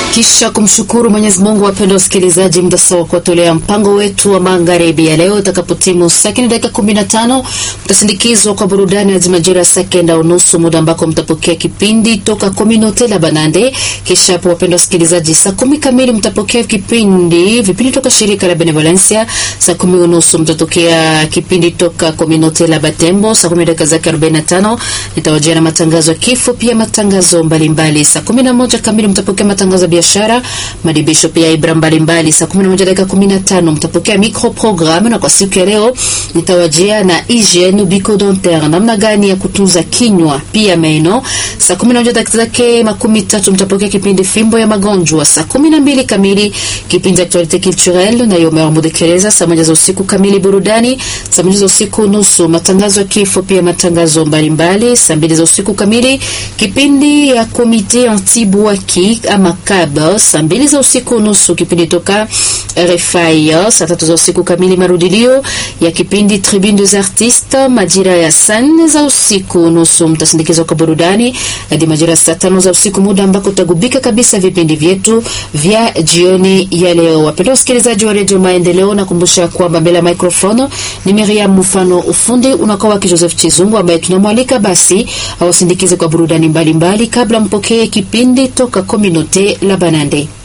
Kisha kumshukuru Mwenyezi Mungu, wapenda wasikilizaji, muda sawa kuwatolea mpango wetu wa magharibi ya leo. Itakapotimu saa kenda dakika kumi na tano mtasindikizwa kwa burudani hadi majira ya saa kenda unusu, muda ambako mtapokea kipindi toka Kominote la Banande. Kisha hapo, wapenda wasikilizaji, saa kumi kamili mtapokea kipindi vipindi toka shirika la Benevolencia. Saa kumi unusu mtatokea kipindi toka Kominote la Batembo. Saa kumi dakika zake arobaini na tano nitawajia na matangazo ya kifo, pia matangazo mbalimbali. Saa kumi na moja kamili mtapokea matangazo ya biashara, madibisho pia ibra mbalimbali. Saa kumi na moja dakika kumi na tano mtapokea micro programme, na kwa siku ya leo nitawajia na hygiene bucco-dentaire, namna gani ya kutunza kinywa pia meno. Saa kumi na moja dakika zake makumi tatu mtapokea kipindi fimbo ya magonjwa. Saa kumi na mbili kamili kipindi actualite culturelle na Yomer Mudekereza. Saa moja za usiku kamili burudani. Saa moja za usiku nusu matangazo ya kifo, pia matangazo mbalimbali. Saa mbili za usiku kamili kipindi ya komite anti-bwaki ama CAB. Saa mbili za usiku nusu kipindi toka RFI. Saa tatu za usiku kamili marudilio ya kipindi Tribune des Artistes. Majira ya saa nne za usiku nusu mtasindikizwa kwa burudani hadi majira ya saa tano za usiku, muda ambako utagubika kabisa vipindi vyetu vya jioni ya leo. Wapendwa wasikilizaji wa redio Maendeleo, nakumbusha kwamba mbele ya microphone ni Miriam Mfano, ufundi unakuwa wake Joseph Chizungu, ambaye tunamwalika basi awasindikize kwa burudani mbalimbali mbali, kabla mpokee kipindi toka Kominote la Banande.